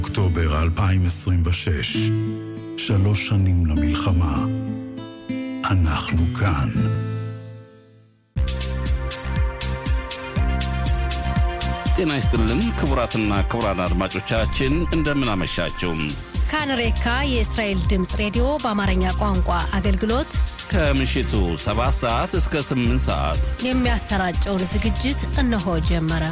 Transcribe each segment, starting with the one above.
אוקטובר 2026, שלוש שנים למלחמה. אנחנו כאן. ጤና ይስጥልን ክቡራትና ክቡራን አድማጮቻችን እንደምን አመሻችሁ። ካንሬካ የእስራኤል ድምፅ ሬዲዮ በአማርኛ ቋንቋ አገልግሎት ከምሽቱ 7 ሰዓት እስከ 8 ሰዓት የሚያሰራጨውን ዝግጅት እነሆ ጀመረ።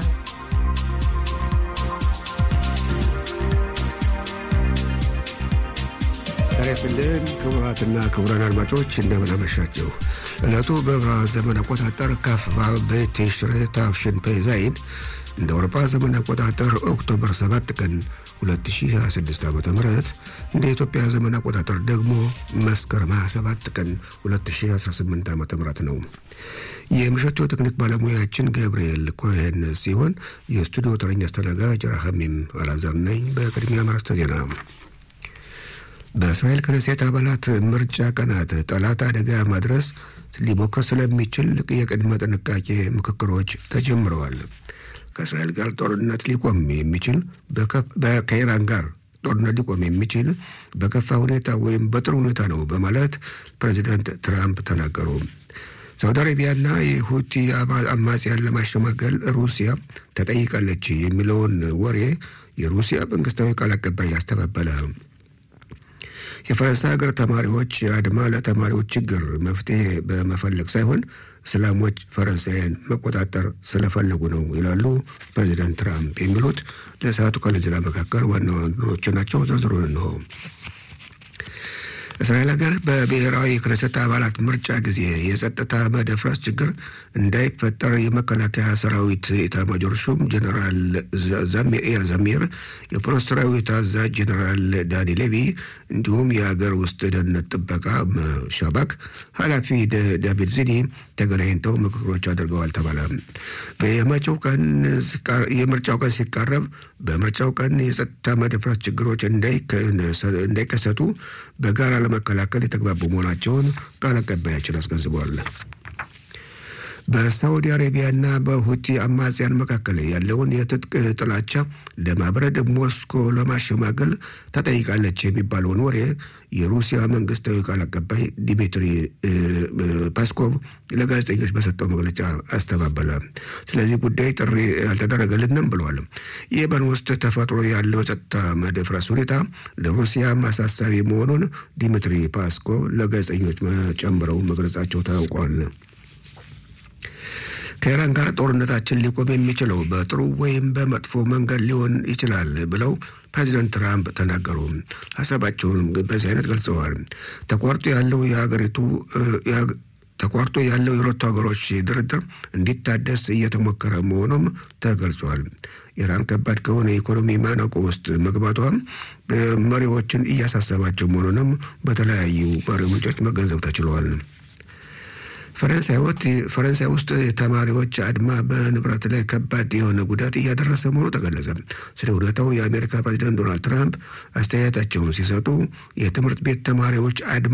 ጤና ይስጥልን ክቡራትና ክቡራን አድማጮች እንደምን አመሻችሁ። ዕለቱ በዕብራውያን ዘመን አቆጣጠር ካፍ በአቤት ቲሽሬ ታፍሽን ፔዛይን እንደ አውሮፓ ዘመን አቆጣጠር ኦክቶበር 7 ቀን 2026 ዓ ም እንደ ኢትዮጵያ ዘመን አቆጣጠር ደግሞ መስከረም 27 ቀን 2018 ዓ ም ነው። የምሽቱ ቴክኒክ ባለሙያችን ገብርኤል ኮሄን ሲሆን የስቱዲዮ ተረኛ አስተናጋጅ ራሐሚም አላዛር ነኝ። በቅድሚያ ማረስተ ዜና በእስራኤል ክነሴት አባላት ምርጫ ቀናት ጠላት አደጋ ማድረስ ሊሞክር ስለሚችል የቅድመ ጥንቃቄ ምክክሮች ተጀምረዋል። ከእስራኤል ጋር ጦርነት ሊቆም የሚችል ከኢራን ጋር ጦርነት ሊቆም የሚችል በከፋ ሁኔታ ወይም በጥሩ ሁኔታ ነው በማለት ፕሬዚዳንት ትራምፕ ተናገሩ። ሳውዲ አረቢያና የሁቲ አማጽያን ለማሸማገል ሩሲያ ተጠይቃለች የሚለውን ወሬ የሩሲያ መንግስታዊ ቃል አቀባይ ያስተባበለ። የፈረንሳይ ሀገር ተማሪዎች አድማ ለተማሪዎች ችግር መፍትሄ በመፈለግ ሳይሆን እስላሞች ፈረንሳይን መቆጣጠር ስለፈለጉ ነው ይላሉ ፕሬዚዳንት ትራምፕ። የሚሉት ለሰዓቱ ካለ ዜና መካከል ዋና ዋናዎቹ ናቸው። ዝርዝሩን ነው። እስራኤል ሀገር በብሔራዊ ክነሰት አባላት ምርጫ ጊዜ የጸጥታ መደፍረስ ችግር እንዳይፈጠር የመከላከያ ሰራዊት ኤታማዦር ሹም ጀኔራል ዛሚር ዘሚር፣ የፖሊስ ሰራዊት አዛዥ ጀኔራል ዳኒ ሌቪ እንዲሁም የሀገር ውስጥ ደህንነት ጥበቃ ሻባክ ኃላፊ ዳቪድ ዚኒ ተገናኝተው ምክክሮች አድርገዋል ተባለ። የምርጫው ቀን ሲቃረብ በምርጫው ቀን የጸጥታ መደፍረስ ችግሮች እንዳይከሰቱ በጋራ ለመከላከል የተግባቡ መሆናቸውን ቃል አቀባያችን አስገንዝበዋል። በሳዑዲ አረቢያና በሁቲ አማጽያን መካከል ያለውን የትጥቅ ጥላቻ ለማብረድ ሞስኮ ለማሸማገል ተጠይቃለች የሚባለውን ወሬ የሩሲያ መንግስታዊ ቃል አቀባይ ዲሚትሪ ፓስኮቭ ለጋዜጠኞች በሰጠው መግለጫ አስተባበለ። ስለዚህ ጉዳይ ጥሪ አልተደረገልንም ብለዋል። የመን ውስጥ ተፈጥሮ ያለው ጸጥታ መደፍረስ ሁኔታ ለሩሲያ አሳሳቢ መሆኑን ዲሚትሪ ፓስኮቭ ለጋዜጠኞች ጨምረው መግለጻቸው ታውቋል። ከኢራን ጋር ጦርነታችን ሊቆም የሚችለው በጥሩ ወይም በመጥፎ መንገድ ሊሆን ይችላል ብለው ፕሬዚደንት ትራምፕ ተናገሩ። ሀሳባቸውን በዚህ አይነት ገልጸዋል። ተቋርጦ ያለው የሀገሪቱ ተቋርጦ ያለው የሁለቱ ሀገሮች ድርድር እንዲታደስ እየተሞከረ መሆኑም ተገልጿል። ኢራን ከባድ ከሆነ የኢኮኖሚ ማነቆ ውስጥ መግባቷ መሪዎችን እያሳሰባቸው መሆኑንም በተለያዩ መሪ ምንጮች መገንዘብ ተችሏል። ፈረንሳይ ውስጥ የተማሪዎች አድማ በንብረት ላይ ከባድ የሆነ ጉዳት እያደረሰ መሆኑ ተገለጸ። ስለ ሁኔታው የአሜሪካ ፕሬዚደንት ዶናልድ ትራምፕ አስተያየታቸውን ሲሰጡ የትምህርት ቤት ተማሪዎች አድማ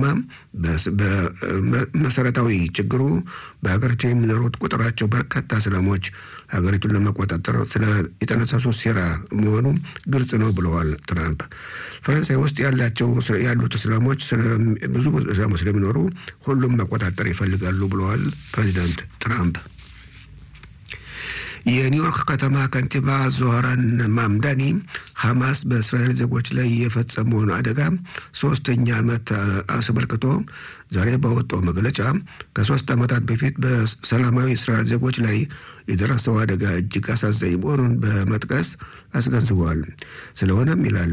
በመሰረታዊ ችግሩ በሀገሪቱ የሚኖሩት ቁጥራቸው በርካታ እስላሞች ሀገሪቱን ለመቆጣጠር ስለ የተነሳሱ ሴራ መሆኑ ግልጽ ነው ብለዋል ትራምፕ። ፈረንሳይ ውስጥ ያላቸው ያሉት እስላሞች ብዙ እስላሞች ስለሚኖሩ ሁሉም መቆጣጠር ይፈልጋሉ ብለዋል ፕሬዚዳንት ትራምፕ። የኒውዮርክ ከተማ ከንቲባ ዞህራን ማምዳኒ ሐማስ በእስራኤል ዜጎች ላይ የፈጸመውን አደጋ ሶስተኛ ዓመት አስመልክቶ ዛሬ ባወጣው መግለጫ ከሶስት ዓመታት በፊት በሰላማዊ እስራኤል ዜጎች ላይ የደረሰው አደጋ እጅግ አሳዛኝ መሆኑን በመጥቀስ አስገንዝበዋል። ስለሆነም ይላል